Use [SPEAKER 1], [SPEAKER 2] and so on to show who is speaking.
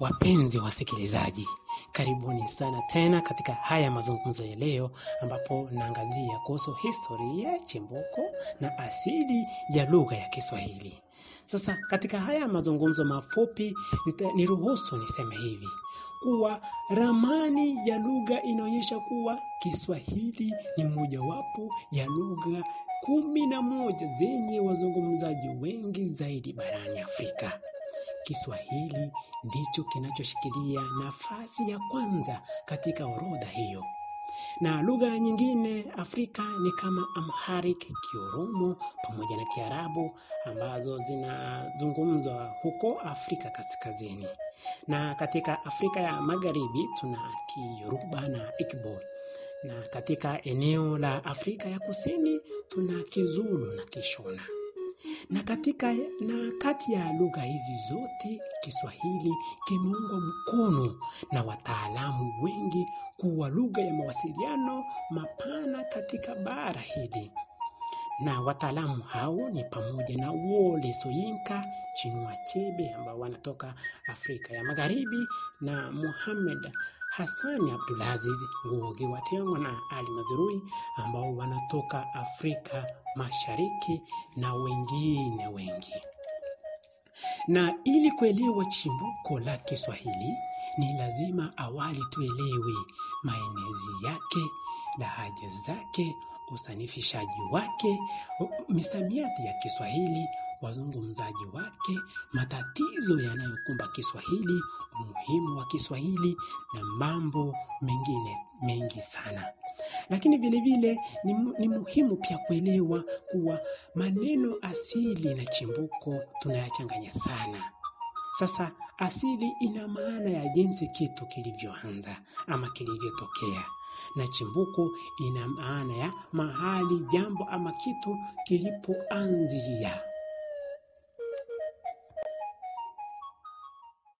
[SPEAKER 1] Wapenzi wasikilizaji, karibuni sana tena katika haya mazungumzo ya leo, ambapo naangazia kuhusu historia, chimbuko na asili ya lugha ya Kiswahili. Sasa katika haya mazungumzo mafupi, nita- niruhusu niseme hivi kuwa ramani ya lugha inaonyesha kuwa Kiswahili ni mojawapo ya lugha kumi na moja zenye wazungumzaji wengi zaidi barani Afrika. Kiswahili ndicho kinachoshikilia nafasi ya kwanza katika orodha hiyo, na lugha nyingine Afrika ni kama Amharic, Kioromo pamoja na Kiarabu ambazo zinazungumzwa huko Afrika Kaskazini, na katika Afrika ya Magharibi tuna Kiyoruba na Igbo, na katika eneo la Afrika ya Kusini tuna Kizulu na Kishona na katika na kati ya lugha hizi zote Kiswahili kimeungwa mkono na wataalamu wengi kuwa lugha ya mawasiliano mapana katika bara hili, na wataalamu hao ni pamoja na Wole Soyinka, Chinua Achebe ambao wanatoka Afrika ya Magharibi na Mohamed Hassani Abdulaziz Ngugi wa Thiong'o na Ali Mazrui ambao wanatoka Afrika Mashariki na wengine wengi. Na ili kuelewa chimbuko la Kiswahili ni lazima awali tuelewe maenezi yake, lahaja zake, usanifishaji wake, misamiati ya Kiswahili, wazungumzaji wake, matatizo yanayokumba Kiswahili, umuhimu wa Kiswahili na mambo mengine mengi sana. Lakini vile vile ni, mu- ni muhimu pia kuelewa kuwa maneno asili na chimbuko tunayachanganya sana. Sasa asili ina maana ya jinsi kitu kilivyoanza ama kilivyotokea, na chimbuko ina maana ya mahali jambo ama kitu kilipoanzia.